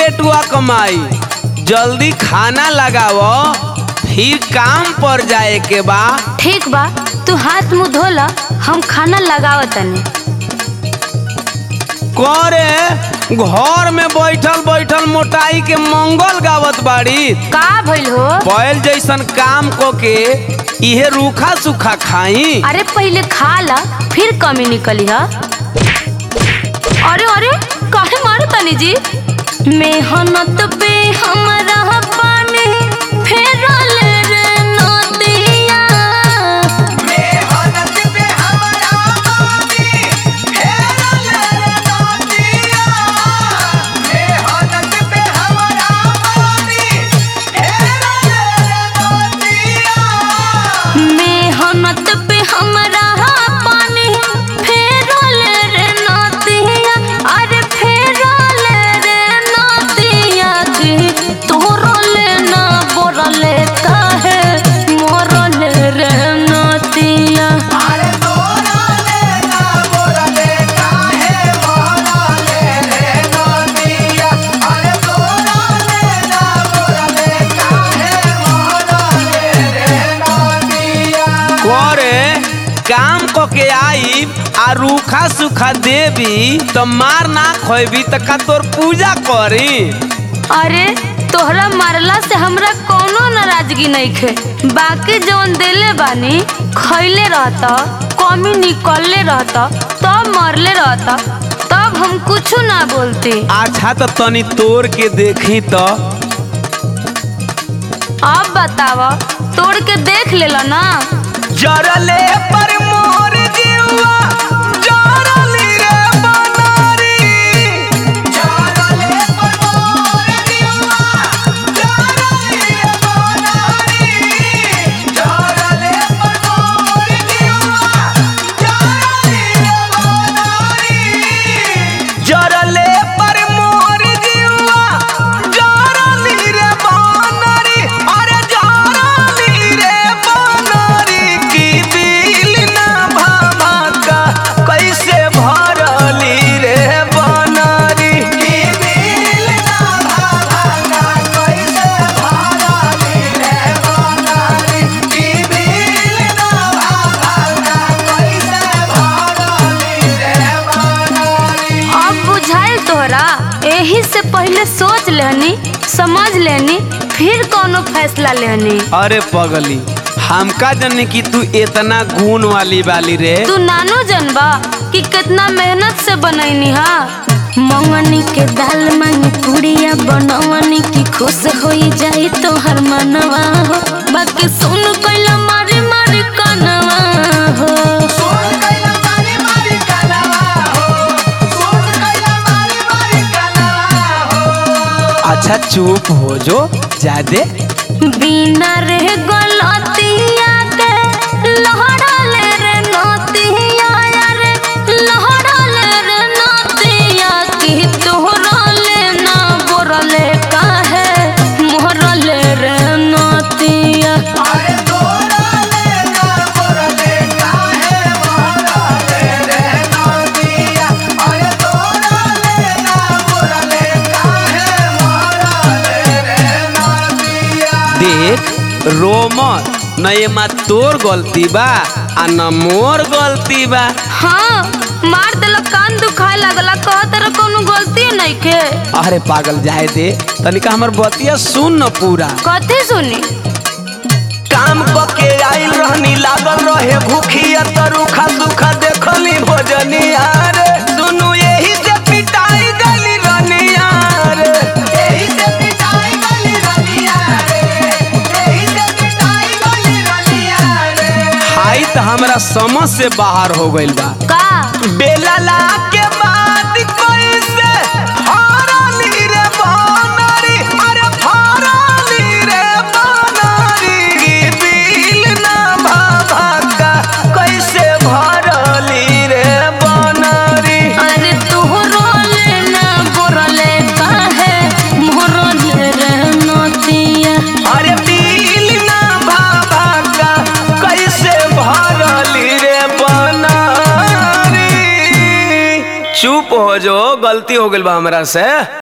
पेटुआ कमाई जल्दी खाना लगाओ फिर काम पर जाए के बा ठीक बा तू हाथ मुंह धोला हम खाना लगाव तनी करे घर में बैठल बैठल मोटाई के मंगल गावत बाड़ी का भइल हो बैल जैसन काम को के इहे रूखा सूखा खाई अरे पहले खा ला फिर कमी निकली हा अरे अरे काहे मारो तनी जी मेहनत पे हमरा पानी फेरल रे नदिया मेहनत पे हमरा पानी फेरल रे नदिया अरे फेरल रे नदिया की तोरल ना बोरल काहे मोरल रे नदिया करे काम को के आई आ रूखा सूखा देवी तो मार ना खोबी तो का तोर पूजा करी अरे तोहरा मारला से हमरा कोनो नाराजगी नहीं खे बाकी जौन देले बानी खैले रहता कमी निकलले रहता तब मरले रहता तब हम कुछ ना बोलते अच्छा तो तनी तोड़ के देखी तो अब बतावा तोड़ के देख लेला ना जरले पर मोर जीवा जरली रे बनारी जरले पर मोर जीवा जरली रे बनारी जरले पर मोर जीवा जरली रे बनारी जरले पर मोर जीवा जरली रे बनारी अरे जरली रे बनारी की बिल ना भामाका कैसे भरली रे बनारी की बिल ना भामाका कैसे भरली रे बनारी की बिल ना भामाका कैसे भरली रे बनारी अब बुझाइल तोहरा एही से पहले सोच लेनी समझ लेनी फिर कोनो फैसला लेनी अरे पगली हमका जने कि तू इतना गुण वाली वाली रे तू नानो जनबा कि कितना मेहनत से बनैनी हा मंगनी के दाल मांगी पुड़िया बनवनी की खुश होई जाई तो हर मनवा हो बाकी सुन कैला मारी मारी कनवा हो अच्छा चुप हो जो जादे बिना रे गलतिया के लहड़ल रे नतिया रे लहड़ल रे नतिया की तोहरल ना बोरल काहे मोहरल रे नतिया देख रोमत न ये मा तोर गलती बा आ न मोर गलती बा हाँ मार देला कान दुखाए लगला कह तेरा कोनो गलती नहीं के अरे पागल जाए दे तनिका हमर बतिया सुन न पूरा कथी सुनी काम क के आइल रहनी लागल रहे भूखिया तरुखा सुखा देखली भोजनिया रे सुनु यही से पिटाई गली रनिया रे यही से पिटाई गली रनिया रे यही से पिटाई गली रनिया रे हाई त हमरा समझ से बाहर हो गइल बा का बेला ला के बाद कैसे हरली रे बनरी अरे हरली रे बनरी बिल ना भाभा कैसे भरली रे बनरी अरे तोहरले ना बोरले काहे मोहरले रे नतिया अरे बिल ना भाभा कैसे भरली रे बनरी चुप हो जो गलती हो गइल बा हमरा से